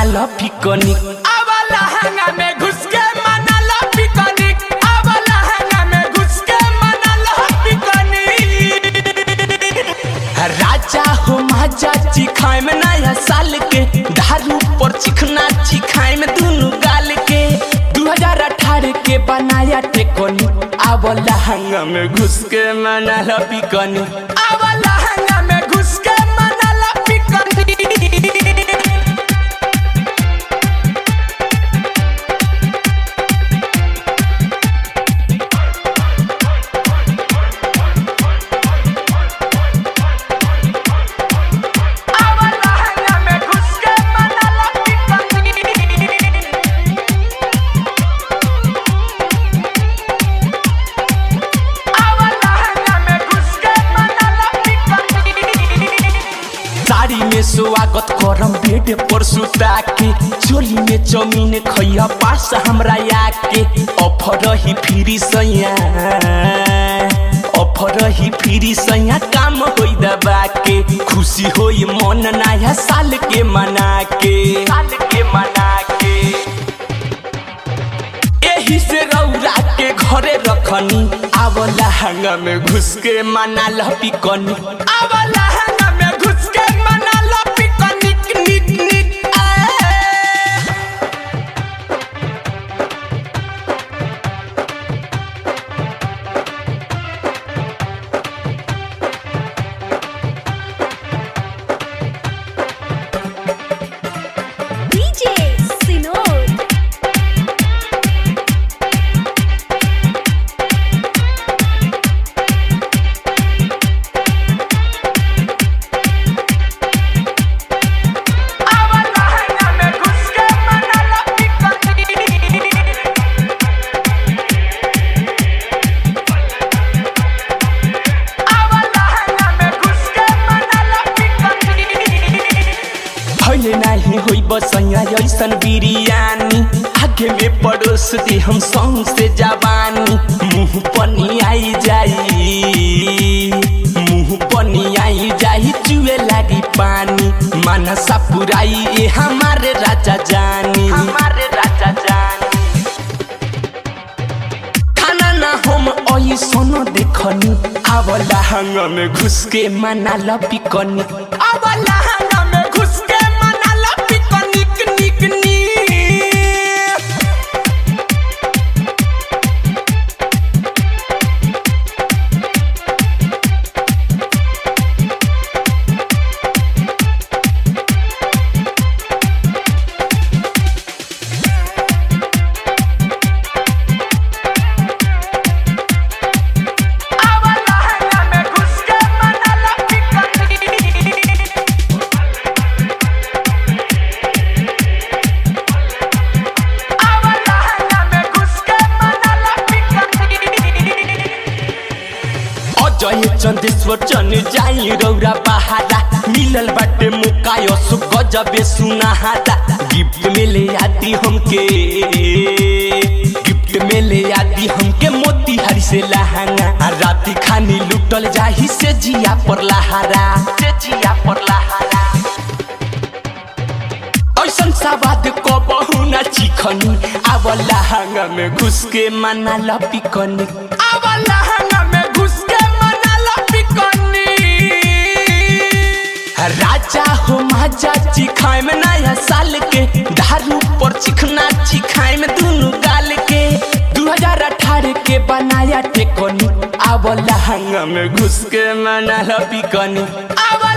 लो picnic आवाला हंगा में घुस के मना लो पिकनिक आवाला हंगा में घुस के मना लो पिकनिक राजा हो महाजा चिखाए में नया साल के दारू पर चिखना चिखाए में दोनों गाल के 2018 के बनाया टेकोनी अब लहंगा में घुस के मना लो पिकनी आवाला हंगा में घुस के मना लो पिकनिक आवाला हंगा में घुस के मना लो पिकनिक आवाला हंगा में घुस के मना लो पिकनिक साड़ी में स्वागत करम बेड पर सुता के चोली में चौमीन खैया पास हमरा आके ऑफर ही फ्री सैया ऑफर ही फ्री सैया काम होई दबा के खुशी होई मन नया साल के मना के साल के मना के एही से रौरा के घरे रखनी आवला हंगा में घुस के मना लपिकनी आवाला हंगा में घुस के मना लो पिकनिक निक निक आए DJ Sinod. आवाला हंगा में घुस के मना लो पिकनिक आवाला हंगा में घुस के मना लो पिकनिक भैले नाही होई बसैया ऐसन बिरयानी आगे में पड़ोस दे हम संग से जवानी मुंह पनी आई जाई मुंह पनी आई जाई चुए लागी पानी मनसा पुराई ए हमारे राजा जानी हमारे राजा जानी खाना ना हम ओई सोनो देखनी आवला हंग में घुस के मना लपिकनी आवाला हंगा में घुस के मना लो पिकनिक निक निक आवाला हंगा में घुस के मना लो पिकनिक आवाला हंगा में घुस के मना लो पिकनिक अजय चंदेश्वर चन जाई रौरा बहारा मिलल बाटे मुकायो सु गजबे सुनाहारा गिफ्ट में ले आती हमके गिफ्ट में ले आती हमके मोती हरी से लहंगा आ राती खानी लुटल जाही से जिया पर लहारा से जिया पर लहारा ऐसन सवाद को बहु न चिखनी आवला हंगा में घुस के मना लपिकनी आवाला हंगा में घुस के मना लो पिकनिक राजा हो महाजा चिखाए में नया साल के दारू पर चिखना चिखाए में दोनों गाल के 2018 के बनाया टेकोनी आवला हंगा में घुस के मना लपिकनी आवाला